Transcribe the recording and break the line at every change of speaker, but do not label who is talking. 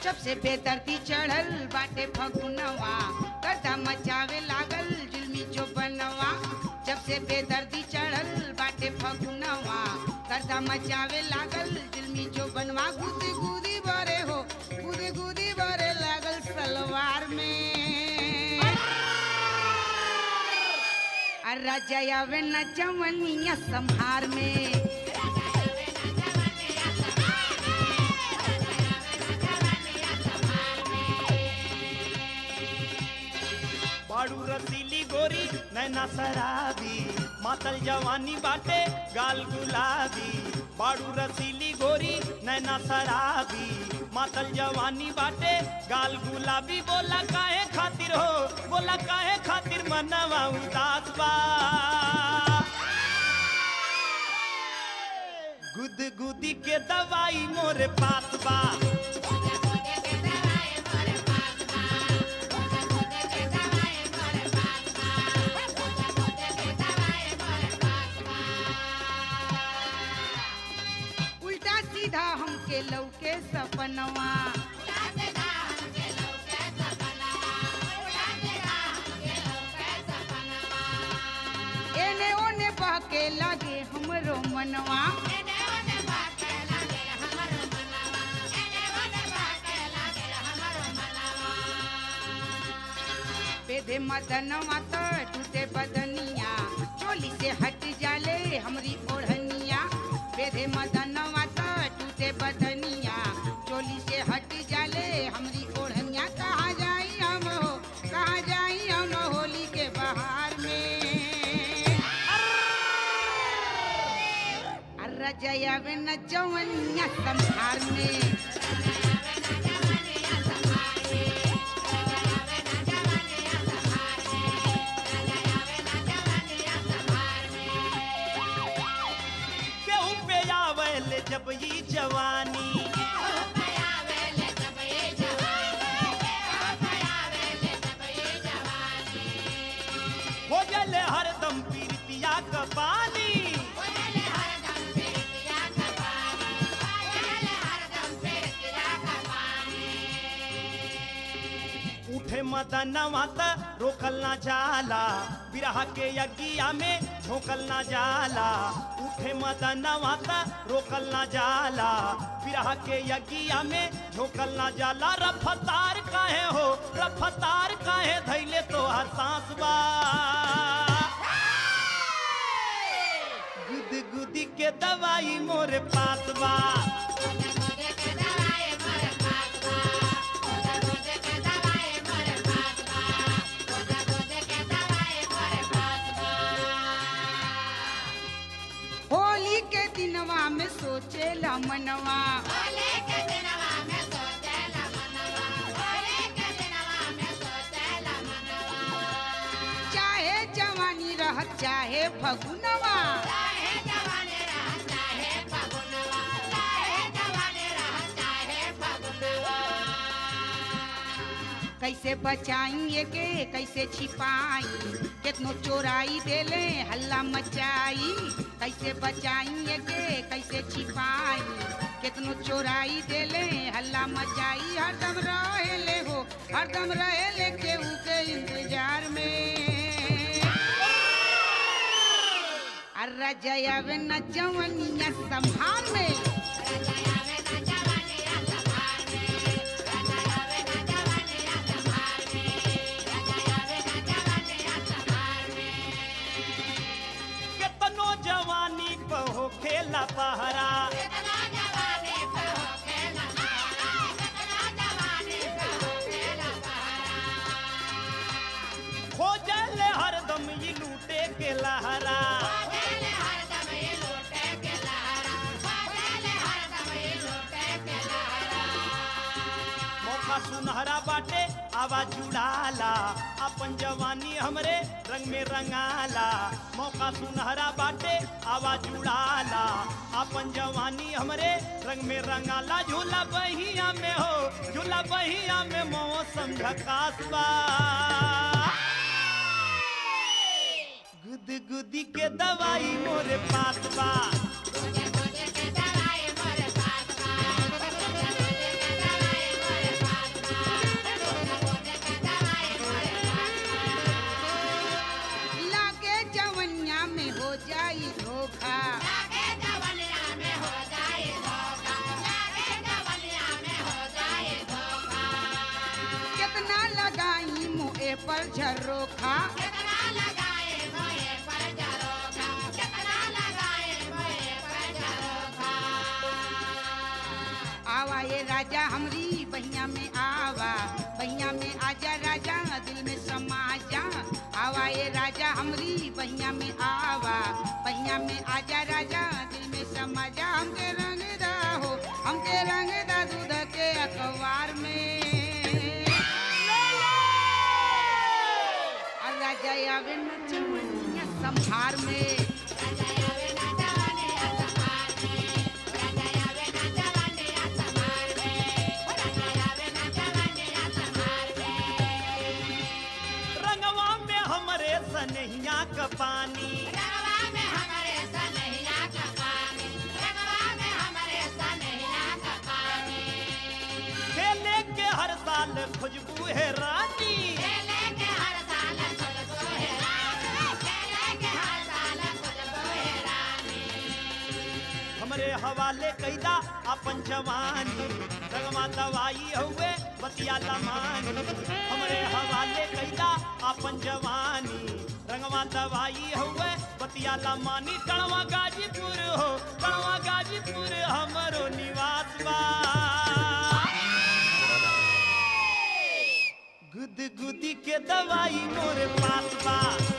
जब से बेदर्दी चढ़ल बाटे फगुनवा गर्दा मचावे लागल जुल्मी जो बनवा जब से बेदर्दी चढ़ल बाटे फगुनवा गर्दा मचावे लागल जुल्मी जो बनवा गुदी गुदी बरे हो गुदी गुदी बरे लागल सलवार में अरे जयावे न जवनिया संहार में
बाड़ू रसीली गोरी नैना शराबी मातल जवानी बाटे गाल गुलाबी बाड़ू रसीली गोरी नैना शराबी मातल जवानी बाटे गाल गुलाबी बोला काहे खातिर हो बोला काहे खातिर मनवा उदास बा गुद गुदी के दवाई मोरे पास बा
उल्टा सीधा हमके लौके सपनवा एने ओने बहके लगे हमरो मनवा बेदे मदनवा तो टूटे बदनिया चोली से हट जाले हमरी ओढ़निया बेदे मदनवा तो टूटे बदनिया चोली से हट जाले हमरी ओढ़निया कहाँ जाई हम हो कहाँ जाई हम होली के बहार में अर्रा जयावे न जवनिया संभार में
केहू पे आवेले जब ई जवानी हो जले हरदम पीरतिया का पानी उठे मदनवा त रोकल ना जाला बिरह के यज्ञिया में झोंकल ना जाला उठे मदनवा त रोकल ना जाला बिरह के यज्ञिया में झोंकल ना जाला रफ्तार काहे हो रफ्तार काहे धैले तो सांस बा गुद गुदी के दवाई मोरे पास बा
होली के दिनवा में सोचेला मनवा चाहे जवानी रह चाहे फगुनवा कैसे बचाई के कैसे छिपाई कितनो चोराई देले हल्ला मचाई कैसे बचाई के कैसे छिपाई कितनो चोराई देले हल्ला मचाई हरदम रहेले हो हरदम रहेले केहू के इंतजार में अर्रा जयावे न जवनिया संभाल में
केतनो जवानी बहो खेला पहरा खोजल हरदम ई लूटे के लहरा मौका सुनहरा बाटे आवाज जुड़ाला अपन जवानी हमरे रंग में रंगाला मौका सुनहरा बाटे आवाज जुड़ाला अपन जवानी हमरे रंग में रंगाला झूला बहिया में हो झूला बहिया में मौसम झकास बा गुद गुदी के दवाई मोरे पास बा
भोए पर झरोखा
कितना लगाए भोए पर झरोखा कितना लगाए भोए पर झरोखा
आवा ये राजा हमरी बहिया में आवा बहिया में आजा राजा दिल में समा जा आवा ये राजा हमरी बहिया में आवा बहिया में आजा राजा दिल में समा जा हमके रंग दा हो हमके रंग दा दूध के अखबार में और राजा आवे न चमनिया संभार में
राजा आवे ना जवाने असमार में राजा आवे ना जवाने असमार में राजा आवे ना जवाने असमार में
रंगवा में हमरे सनहिया का पानी
रंगवा में हमारे सनहिया का पानी रंगवा में हमारे सनहिया का पानी
खेले के हर साल खुशबू है रानी
खेले के हर साल खुशबू है रानी खेले के हर साल खुशबू है रानी
हमरे हवाले कैदा अपन जवानी रंगवा दवाई हुए बतिया लमानी हमरे हवाले कैदा अपन जवानी रंगवा दवाई हुए बतिया लमानी कड़वा गाजीपुर हो कड़वा गाजीपुर हमरो निवास बा गुद गुदी के दवाई मोरे पास बा